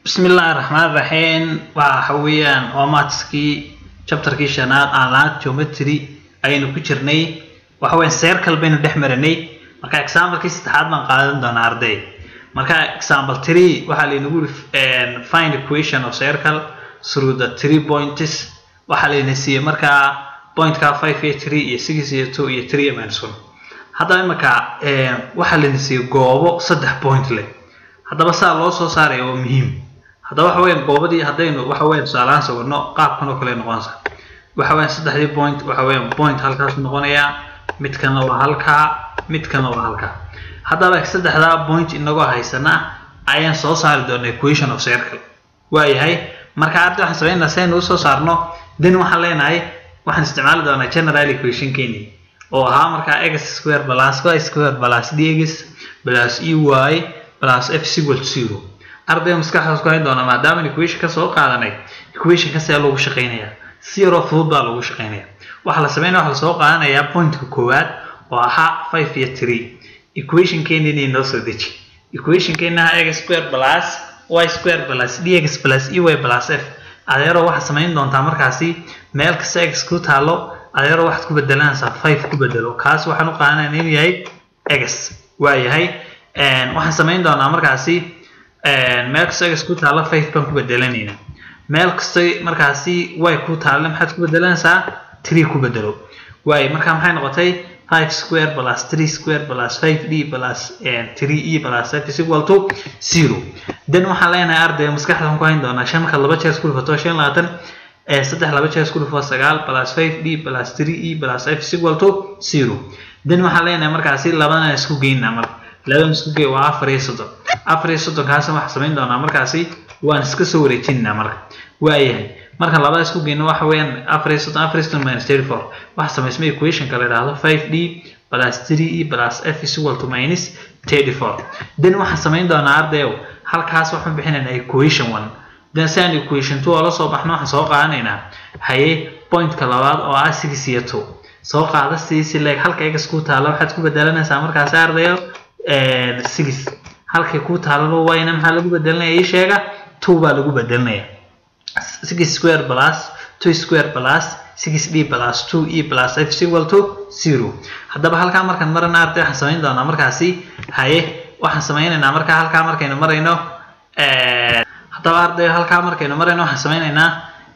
bismillaahi raxmaan raxiim waxa weeyaan waa maatskii chapterkii shanaad aan lahayd geometry ayaynu ku jirnay waxa weeyaan circle baynu dhex marinay marka examplekii saddexaad baan qaadan doonaa arday marka example three waxaa laynagu yiri find equation of circle through the three points waxaa layna siiyey markaa pointka five iyo three iyo six iyo two iyo three minus one haddaba imika waxaa layna siiyey goobo saddex point leh haddaba saa loo soo saaraya waa muhiim haddaba waxa weeyaan goobadii haddaynu waxa weeyaan tusaalahaan sawirno qaabkan oo kale noqonaysa waxa weeyaan saddexdii point waxa weeyaan point halkaas noqonayaa midkana waa halkaa midkana waa halkaa haddaba saddexdaa point inagoo haysana ayaan soo saari doonaa equation of circle waayahay marka arday waxaan sameynaa si aynu usoo saarno then waxaan leenahay waxaan isticmaali doonaa general equation keeni oo ahaa markaa x square plus y square plus dx plus ey plus f is equal to zero ardayga maskaxdaas ku hayn doona maadaama equation ka soo qaadanay equation ka see lagu shaqeynayaa si yaroo fudud baa lagu shaqeynaya waxaa la sameynaya waxaa lasoo qaadanayaa pointka koowaad oo ahaa five iyo three equation keenina inoo soo deji equation keenaha x square plus y square plus dx plus ey plus f adeero waxaad samayn doontaa markaasi meel kasta x ku taalo adeero waxaad ku bedelanaysaa five ku bedelo kaas waxaan u qaadanaya inuu yahay x waa yahay waxaan samayn doonaa markaasi meel kasta x ku taalo five baan ku bedelanayna meel kasta markaasi y ku taalo maxaad ku bedelanaysaa three ku bedelo waayo marka maxay noqotay five square plus three square plus five d plus three e plus f is equal to zero then waxaan leenahay ardayga maskaxdan ku hayn doonaa shan markaad laba jeer isku dhufato shan labaatan saddex laba jeer isku dhufo sagaal plus five d plus three e plus f is equal to zero then waxaan leenahay markaasi labadana isku geynaa marka labadan isku gey waa afar iyo soddon afar iyo soddonkaasna waxaan samayn doonaa markaasi waan iska soo wareejinaa marka waayahay marka labada isku geyno waxa weeyaan afar iyo soddon afar iyo soddon minus thirty four waxa samaysmay equationka la yidhaahdo five d plus three e plus f is equal to minus thirty four then waxaan samayn doonaa ardayow halkaas waxaan bixinaynaa equation one then si aan equation two oo la soo baxno waxaan soo qaadanaynaa haye pointka labaad oo ah six iyo two soo qaada siisi leeg halka egas ku taalo waxaad ku bedelanaysaa markaasi ardayo six halkay ku taalalo wayna maxaa lagu bedelinaya ii sheega two baa lagu bedelinaya six square plus two square plus six d plus two e plus f is equal to zero haddaba halkaa markaan marana arday waxaan samayn doonaa markaasi haye waxaan samaynaynaa markaa halkaa markaynu marayno haddaba arday halkaa markaynu marayno waxaan samaynaynaa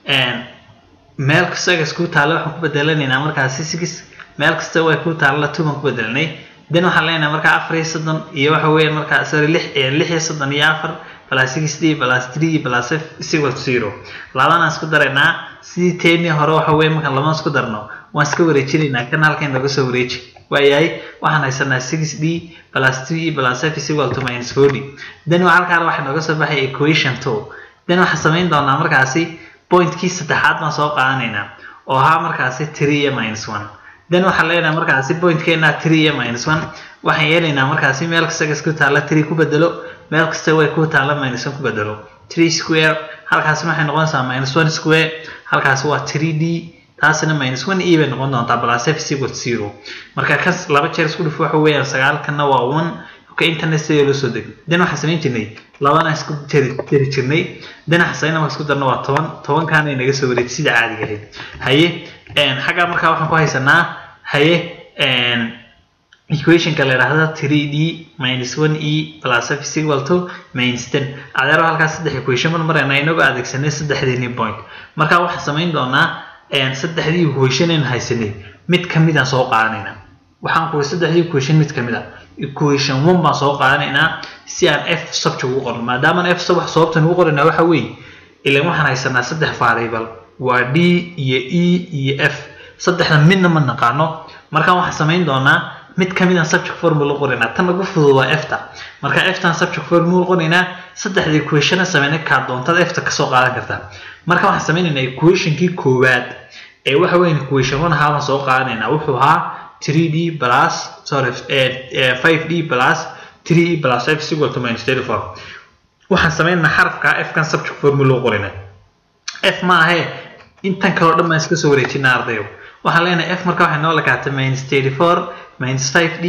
meel kasta egas ku taalo waxaan ku bedelanaynaa markaasi six meel kasta way ku taalla two baan ku bedelanay then waxaan leenahay markaa afar iyo soddon iyo waxa weeye markaa sorry lix lix iyo soddon iyo afar plus six d plus three plus f is equal to zero labadaan isku daraynaa sidii teenii hore waxa weeye markaan labada isku darno waan iska wareejinaynaa kan halkan laga soo wareeji waayahay waxaan haysanaa six d plus three plus f is equal to minus four d then halkaan waxaa nooga soo baxay equation two then waxaan samayn doonaa markaasi pointkii saddexaad baan soo qaadanaynaa oo ahaa markaasi three iyo minus one then waxaan leenahay markaasi pointkeena three iyo minus one waxaan yeelaynaa markaasi meel kasta gas ku taalla three ku bedelo meel kasta way ku taalla minus one ku bedelo three square halkaasi waxay noqonaysaa minus one square halkaasi waa three d taasina minus one e bay noqon doontaa plus f is equal to zero marka kas laba jeer isku dhufo waxa weeyaan sagaalkana waa one ka internet sidee loo soo degay then waxaan samayn jirnay labana isku jeri jeri jirnay then waxaan samayn isku darno waa toban tobankaana inaga soo wareejay sida caadiga ahayd haye xaggaa markaa waxaan ku haysanaa haye equationka la yidhaahda 3d minus 1e plus f is equal to minus 10 adeero halkaas saddex equation mar marayna inagoo adeegsanay saddexdeeni point marka waxaan samayn doonaa saddexdii equation aynu haysanay mid kamid aan soo qaadanaynaa waxaan kuwi saddexdii equation mid kamid ah equation one baan soo qaadanaynaa si aan f subject ugu qorno maadaama f subject sababtan ugu qoranaa waxa weeye ilan waxaan haysanaa saddex variable waa d iyo e iyo f saddexda midna ma naqaano marka waxaan samayn doonaa mid kamid aan subject formula qoraynaa tan ugu fudud waa efta marka eftan subject formula qoraynaa saddexda equationa sameynay kaa doontada efta kasoo qaadan kartaa marka waxaan sameynaynaa equationkii koowaad ee waxa weyn equation one ahaa baan soo qaadanaynaa wuxuu ahaa 3d plus sorry 5d plus 3e plus f is equal to minus 34 waxaan sameynaynaa xarafka f kan subject formula qoraynaa f ma ahee intan kaloo dhan baan iska soo wareejinaa ardayo waxaan leenahay f marka waxay noo lakaatay minus 34 minus 5d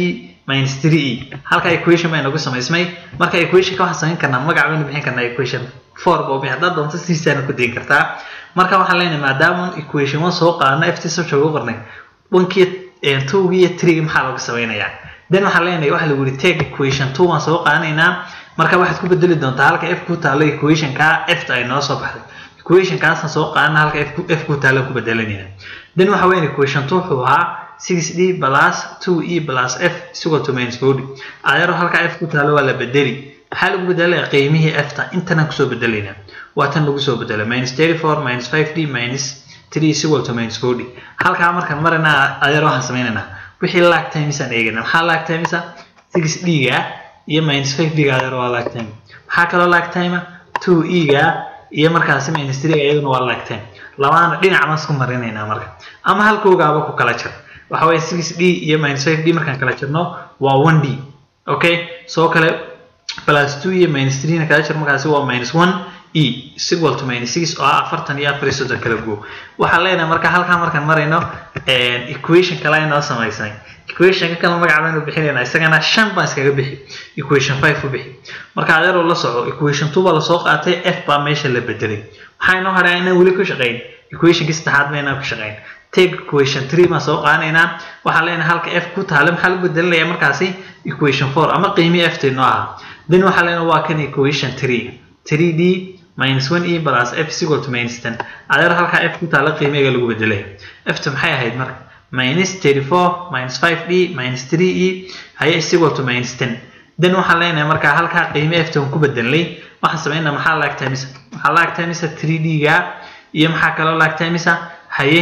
minus 3e halka equation baa inagu samaysmay marka equation ka waxaan samayn karnaa magac baynu bixin karnaa equation 4 boo bixin haddaad doonto sidiisaana ku dayin kartaa marka waxaan leenahay maadaama equation 1 soo qaadana ft soo jooga qornay onkii towgii iyo trigi maxaa lagu samaynayaa then waxaan leenahay waxa lagu yidhi take equation 2 waan soo qaadanaynaa marka waxaad ku bedeli doontaa halka f ku taalo equationka f ta ay noo soo baxday equation kaasna soo qaadana halka f f ku taalo ku bedelanayna then waxa weyn equation 2 wuxuu ahaa 6d plus 2e plus f is equal to minus 4d ayaro halka f ku taalo waa la bedeli maxaa lagu bedelaya qiimihii f ta intana kusoo bedelaynaa waa tan lagu soo bedelo minus 34 minus 5d minus 3 is equal to minus 4d halkaa markaan marana ayaro waxaan sameynaynaa wixii lag times aan eegana maxaa lag times 6d ga iyo minus 5d ga ayaro waa lag time maxaa kaloo lag time 2e ga iyo markaasi minus 3 ga iyaduna waa lag time labadana dhinac baan isku marinaynaa marka ama halkoogaaba ku kala jir waxa weeye 6d iyo minus 5d markaan kala jirno waa 1d okay soo kale plus 2 iyo minus 3 na kala jir markaasi waa minus 1 e is equal to minus 6 oo ah afartan iyo afar iyo soddon kala go waxaan leenahay marka halkan markaan marayno equation kale ay noo samaysay equationka kale magac baynu bixinaynaa isagana shan baan iskaga bixi equation 5 u bixi marka adeeroo la soco equation 2 baa lasoo qaatay f baa meesha la bedelay waxaa inoo hadhaa inaan weli ku shaqayn equationkii saddexaad ba inaan ku shaqayn take equation 3 baan soo qaadanaynaa waxaan leenahay halka f ku taalo maxaa lagu bedelinayaa markaasi equation 4 ama qiimii f taynoo ahaa then waxaan leenahay waa kan equation 3 3d minus 1e plus f is equal to minus 10 adeer halkaa f ku taalo qiimiga lagu bedelay f ta maxay ahayd marka minus 34 minus 5d minus 3e haye is equal to minus 10 then waxaan leenahay markaa halkaa qiimi f tan ku bedelnay waxaan sameynaa maxaa laagtaa mise maxaa laagtaa mise 3d ga iyo maxaa kaloo laagtaa mise haye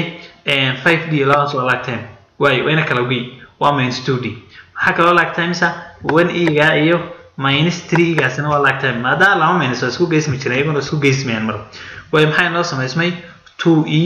5d labadaas waa laagteen waayo wayna kala ogeyn waa minus 2d maxaa kaloo laagtaa mise 1e ga iyo minus 3 gaasina waa laagtaa maadaama laba minus waa isku geysmi jireen iyaguna isku geysmayaan mar waayo maxay noo samaysmay 2e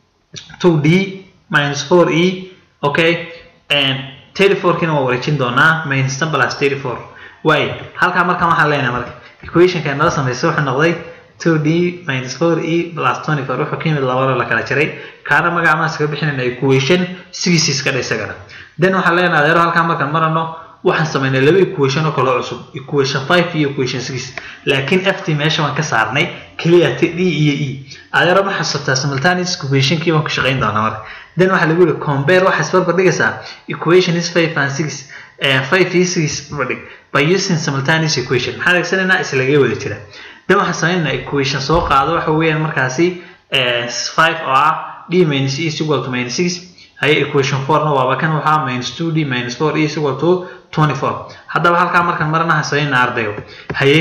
2d minus 4e okay and 34 kina waa wareejin doonaa minus 10 plus 34 waayo halkaa markaan waxaan leenahay marka equationka noo samaysay wuxuu noqday 2d minus 4e plus 24 wuxuu ka yimid labada la kala jiray kaana magaca maan iskaga bixinayna equation 6 iska dha isagana then waxaan leenahay adeero halkaa markaan marano waxaan samaynay laba equation oo kale cusub equation 5 iyo equation 6 laakiin ft meesha waan ka saarnay kaliya t d iyo e adeero ma xasuutaa simultaneous equationkii waan ku shaqayn doonaa marka then waxaa lagu yihi compare waxaa isbarbar dhigaysaa equation is 5 and 6 5 iyo 6 barbardhig by using simultaneous equation maxaan adeegsanaynaa islagay wada jira then waxaan sameynaynaa equation soo qaado waxa weeyaan markaasi 5 oo ah d minus e is equal to minus 6 haye equation 4 na waaba kan waxaa minus 2d minus 4 e is equal to 24 haddaba halkaa markaan maranaha sameynaa ardayo haye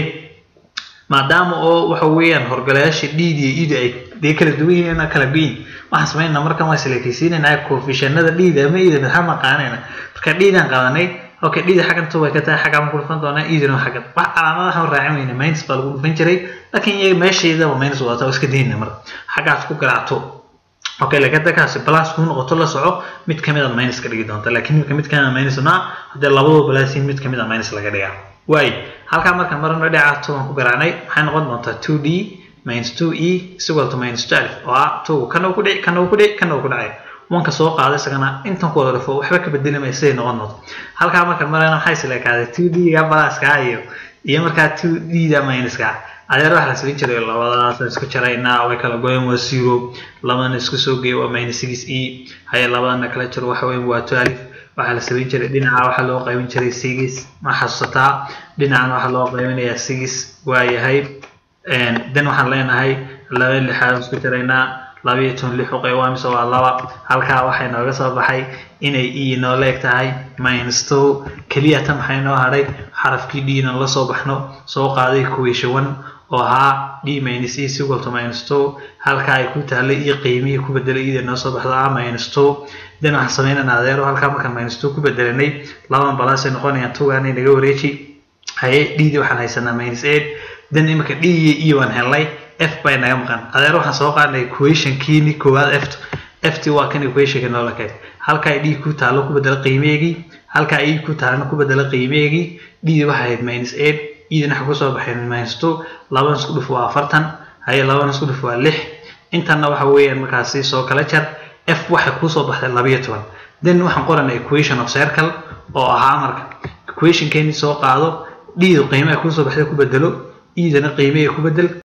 maadaama oo waxa weeyaan horgalayaasha dhiid iyo iid ay dee kala duwan yihiin kala goyin waxaan sameynaa markan waa selekaysiinaynaa coefficientnada dhiida ama iida maxaa maqaanayna marka dhiidaan qaadanay okay dhiida xaggan tu way ka tahay xaggaan ku dhufan doonaa iidina xaggan wax calaamadaha raacin weyna minus baa lagu dhufan jiray laakiin iyaga meeshaydaba minus wadata oo iska dayna mar xaggaas ku garaacto okay laakiin dadkaasi plus kuu noqoto la soco mid kamid a minus ka dhigi doonta laakiin marka mid kamid a minus naa haddii labadoo balaasin mid kamid a minus laga dhigaa waayo halkaa markaan marano dhinaca two aan ku garaacnay maxay noqon doontaa 2d minus 2e is equal to minus 12 oo ah two kana uu ku dhici kana uu ku dhici kana uu ku dhacay wanka soo qaaday isagana intan ku wada dhufo waxba ka bedeli maya siday noqon doonto halkaa markaan marayna maxay isleekaaday 2d ga balaskaa iyo iyo markaa 2d da minuska adeer waxa la samayn jiray labadaas isku jaraynaa way kala goyeen waa zero labadana isku soo geey waa minus 6e haye labadana kala jiro waxa weyn waa 12 waxaa la samayn jiray dhinaca waxaa loo qaybin jiray six ma xasuusataa dhinacana waxaa loo qaybinayaa six waa yahay then waxaan leenahay laba lixaad isku jiraynaa laba iyo toban lix u qayb waa mise waa laba halkaa waxay nooga soo baxay inay e noo leeg tahay minus two keliya tan maxay noo hadhay xarafkii d na la soo baxno soo qaaday equation one oo ahaa d minus e is equal to minus two halkaa ay ku taallay iyo qiimihii ku bedelay ida noo soo baxdo ah minus two then waxaan sameynana adeero halkaa markaan minus two ku bedelanay labadan balaasay noqonayaan tugaanay naga wareeji haye d di waxaan haysanaa minus eight then imika d iyo e waan helnay f bay naga maqan adeer waxaan soo qaadnay equationkiini koowaad f ft waa kan equationka noola keed halkaa d ku taalo ku bedela qiimeegii halkaa e ku taalana ku bedela qiimeegii d di waxay ahayd minus eight edina waxa kusoo baxay minus two labadan isku dhuf waa afartan haye labadan isku dhuf waa lix intanna waxa weeyaan markaasi soo kala jar f waxay kusoo baxday labayo toban then waxaan qoranay equation of circle oo ahaa marka equationkeeni soo qaado d qiimaha kusoo baxday ku bedelo edana qiimaha ku bedel